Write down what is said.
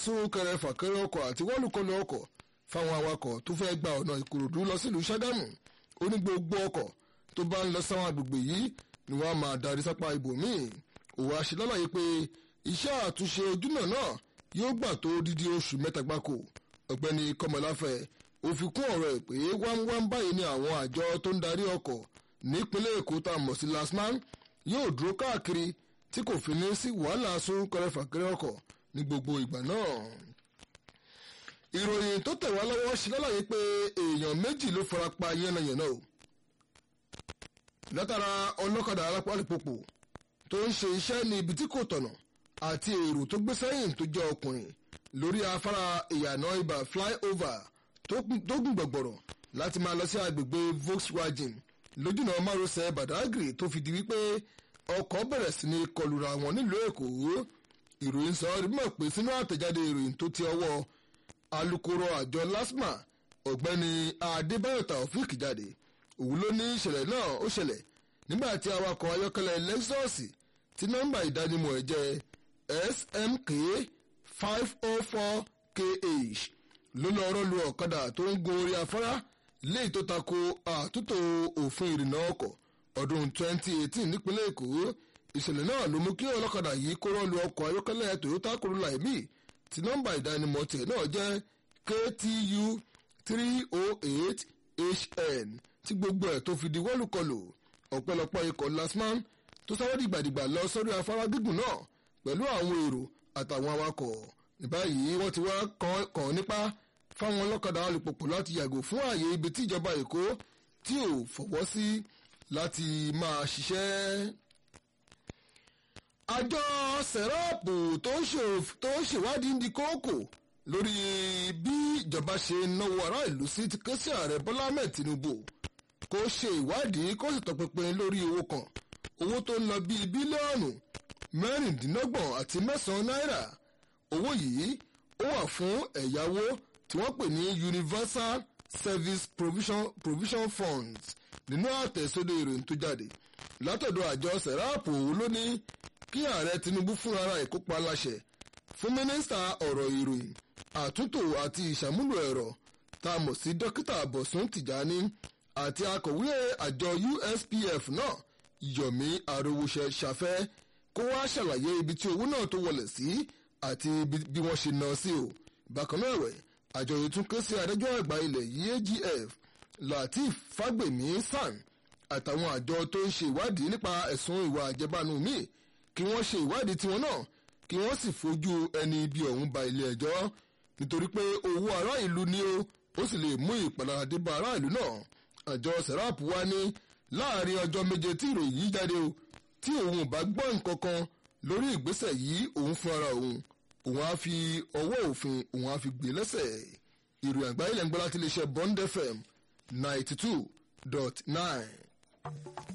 súnkẹrẹ fàkẹrẹ ọkọ̀ àti wọ́lùkọlù ọkọ̀ fáwọn awakọ̀ tó fẹ́ gba ọ̀nà ìkòròdú lọ sílùú ṣàgámù ó ní gbogbo ọkọ̀ tó bá ń lọ sáwọn agbègbè yìí ni wọ́n á máa darí sápá ibòmíì òwò àṣelálàyé pé iṣẹ́ àtúnṣe ojúnà náà yóò gbà tó dídí oṣù mẹ́ta gbáko ọ̀gbẹ́ni kọmọláfẹ́ ó fi kún ọ̀rọ̀ ẹ̀ pé wámwám báyìí ni àwọn àjọ tó ń darí ọkọ̀ nípínlẹ̀ èkó tá a mọ̀ sí lasman yóò dúró káàkiri tí kò fi ní sí wàhálà súnkẹrẹ fàkẹrẹ ọkọ̀ ní gbogbo ìgbà náà. ìròyìn tó tẹ̀ wá lọ́wọ́ ṣe lálàyé pé èèyàn méjì ló fara pa yánnayànna o látara ọlọ́kadà alápálípòpò tó ń ṣe iṣẹ́ ní ibi tí kò tọ̀nà àti èrò tó gbé sẹ́yìn tó jẹ́ ọkùnrin lórí afárá ìyànà ibà flyover tó gùn gbọ̀gbọ̀rọ̀ láti máa lọ sí agbègbè volkswagen lójúnà márosẹ̀ badagry tó fi di wípé ọkọ̀ bẹ̀rẹ̀ sí ní kọlùra wọn nílùú èkó ìròyìn sọ mọ̀ pé sínú àtẹ̀jáde ìròyìn tó ti ọwọ́ alukoro àjọ lasma ọ̀gbẹ́ni adébáyọ̀ taofik jáde òun ló ní ìṣẹ̀lẹ̀ náà ó ṣẹlẹ̀ nígbà tí awakọ̀ ayọ́kẹ́lẹ́ lexus tí nọ́mbà ìdánimọ̀ ẹ̀ jẹ́ smk five oh four kh ló lọ rọ́lu ọ̀kadà tó ń gun orí afárá léyìí tó tako àtúntò òfin ìrìnnà ọkọ̀ ọdún 2018 nípínlẹ̀ èkó ìṣẹ̀lẹ̀ náà ló mú kí ọlọ́kadà yìí kó rọ́lu ọkọ̀ ayọ́kẹ́lẹ́ toyota corolla ẹ̀mí tí nọ́mbà ìdánimọ̀ tiẹ̀ náà jẹ́ ktu 308hn tí gbogbo ẹ̀ tó fi di wọ́lùkọlù ọ̀pẹ̀lọpọ̀ ikọ̀ lasman tó sáré dìgbàdìgbà lọ sórí afárá gígùn náà pẹ̀lú àwọn èrò àtàwọn awakọ̀ ní báyìí wọ́n ti wá kàn nípa fáwọn ọlọ́kadà alùpùpù láti yàgò fún ààyè ibi tí ìjọba èkó tí ò fọwọ́ sí láti máa ṣiṣẹ́. àjọ sẹ̀rọ́ọ̀pù tó ń ṣèwádìí ń di kókò lórí bí ìjọba ṣe náwó ará ìlú sí ti ké sí ààrẹ bọ́lá ahmed tinubu kó ṣe ìwádìí kó sì tọpinpin lórí owó kan owó tó ń lọ bíi bílíọ̀nù mẹ́rìndínlọ́gbọ̀n àti mẹ́sàn-án náírà owó yìí ó wà fún ẹ̀yáwó tí wọ́n pè ní universal service provision, provision funds nínú àtẹ̀sódò ìròyìn tó jáde látọ̀dọ̀ àjọ sẹ̀ráàpù ló ní kí ààrẹ tinubu fúnra ẹ̀ kópa láṣẹ fún mínísítà ọ̀rọ̀ ìròyìn àtúntò àti ìṣàmúlò ẹ̀rọ tá a mọ̀ sí dókítà bọ̀sùn tìjání àti akọ̀wé àjọ uspf náà yomi arówóṣẹ ṣàfẹ́ kó wá ṣàlàyé ibi tí owó náà tó wọlé sí àti bí wọ́n ṣe ná sí o bákan náà ẹ̀wẹ̀ àjọ yìí tún ké sí adájọ́ àgbà ilẹ̀ yìí agf lateef fagbemi san àtàwọn àjọ tó ń ṣe ìwádìí nípa ẹ̀sùn ìwà àjẹbánu míì kí wọ́n ṣe ìwádìí tiwọn náà kí wọ́n sì fojú ẹni ibi ọ̀hún ba ilé ẹjọ́ nítorí pé owó ará ìlú ni ó ó sì lè mú ìpalára dé bá ará ìlú náà àjọ serap wá ní láàrin ọjọ́ méje tí ìròyìn yìí jáde o tí òun ò bá gbọ́ nǹkan kan lórí ìgbésẹ̀ yìí òun fún ara òun òun á fi ọwọ́ òfin òun á fi gbé lẹ́sẹ̀ ìròyìn àgbáyé lẹ́ngbọ́n láti lè ṣe bond fm ninety two dot nine.